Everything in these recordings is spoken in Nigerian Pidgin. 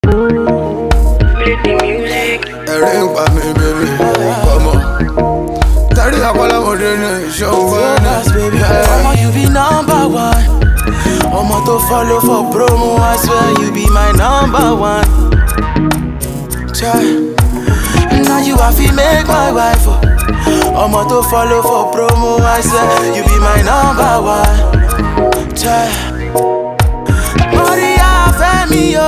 ẹ̀rín pa mi bèbí ọmọ tẹ́rí àpọ́lọ́mọdé ní ìṣòwò baby. Omo, you be number one. Omo to follow for promo, I swear you be my number one. Try. Now you have to make my wife. Oh. Omo to follow for promo, I swear you be my number one. Try. Maria Femi, yo.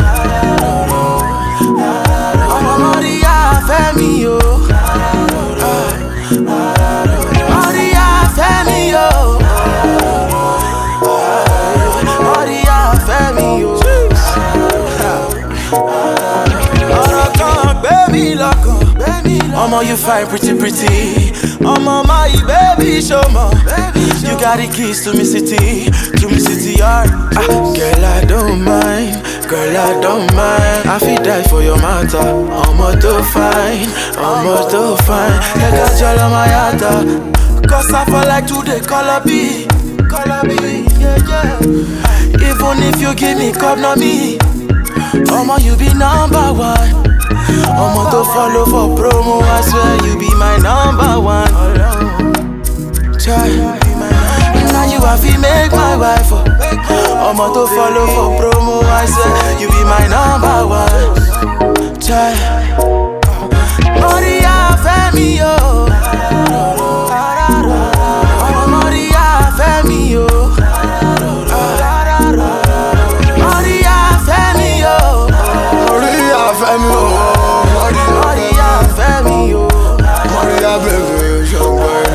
Omo Maria Femi, yo. Maria Femi, yo. Maria Femi, yo. ọ̀rọ̀ kan gbé mi lọ́kàn. ọmọ you fine pretty pretty. ọmọ my baby ṣọmọ. you got the keys to me city to me city yard. Ah, girl I don't mind girl I don't mind. I fit die for your matter. ọmọ tó fine ọmọ tó fine. ẹ̀ka jọlọ máa yàtọ̀. cause I for like to dey colour be. colour be yeah, yeah. even if you give me cup na me. Omo, you be number one. Omo to follow for promo, I swear you be my number one. Try. Now you have to make my wife. Oh. Omo to follow for promo, I swear you be my number one. Try. Maria Femi, yo. Omo Maria Femi, yo. Maria Femi, yo. orí àfẹ́mi o orí Maria Femi, yo. orí àbẹ̀bẹ̀ ṣọ̀gbọ́n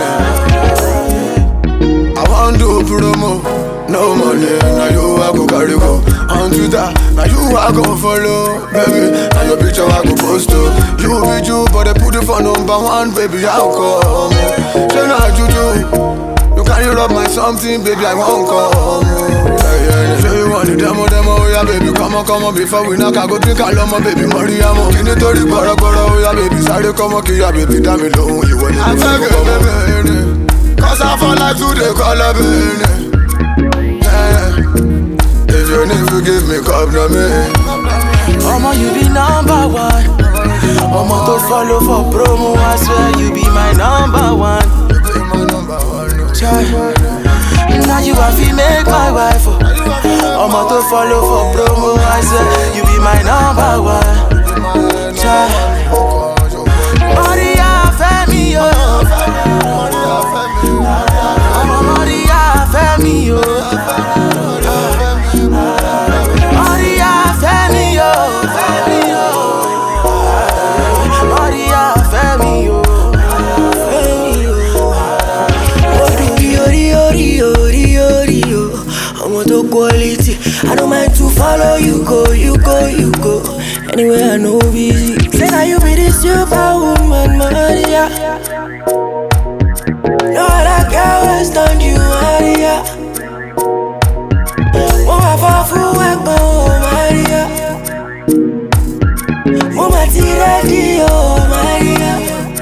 ẹni. I wan do promo, no money, na you I go carry go. On Twitter, na you I go follow, baby. Na your picture I go post to. You be you, but they put you for number one, baby. How come? Say na juju, you carry rub my something, baby. I won't come. Yeah, yeah, yeah. Say you want the demo, demo, oh yeah, baby. Come on, come on, before we knock, I go drink alone, baby. Mariamo, kí ni torí gbọ́rọ̀gbọ́rọ̀, oh yeah, baby. Sáré kọ́mọ kí ya, baby. Dá mi lóhùn, ìwọ ni mo fẹ́ kọ́ bẹ́ẹ̀ Cause I fall like today, call up in If you need to give me cup, no me. Omo, you be number one. Omo to follow for promo, I swear you be my number one. You be my number one. no. Try. Now you have to make my wife. Oh. Omo to follow for promo, I swear you be my number one. Try. Maria Femi, yo. Omo Maria Femi, yo. Maria Femi, yo. Femi, yo. Maria Femi, yo. Femi, yo. Orí orí orí orí orí o ọmọ tó quality I don't mind to follow you go you go you go anywhere I know busy. Say na you be the superwoman Maria. No other girl will stand you Maria. Mo máa fọ́ fún ẹ̀gbọ́n o Maria. Mo máa ti rẹ́dí o Maria.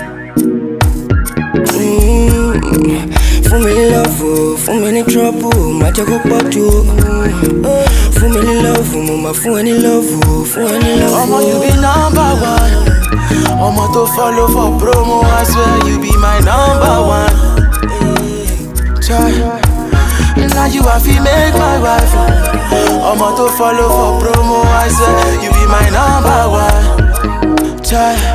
Mm, fún mi ní lọ́ọ̀fù fún mi ní trọ́pù má jẹ́ kó pọ̀ jù Mm, fún mi ní lọ́ọ̀fù mo máa fún ẹ ní lọ́ọ̀fù fún ẹ ní lọ́ọ̀fù. Omo, you be number one. Omo to follow for promo, I swear you be my number one. Try. Now you have to make my wife. Omo to follow for promo, I swear you be my number one. Try.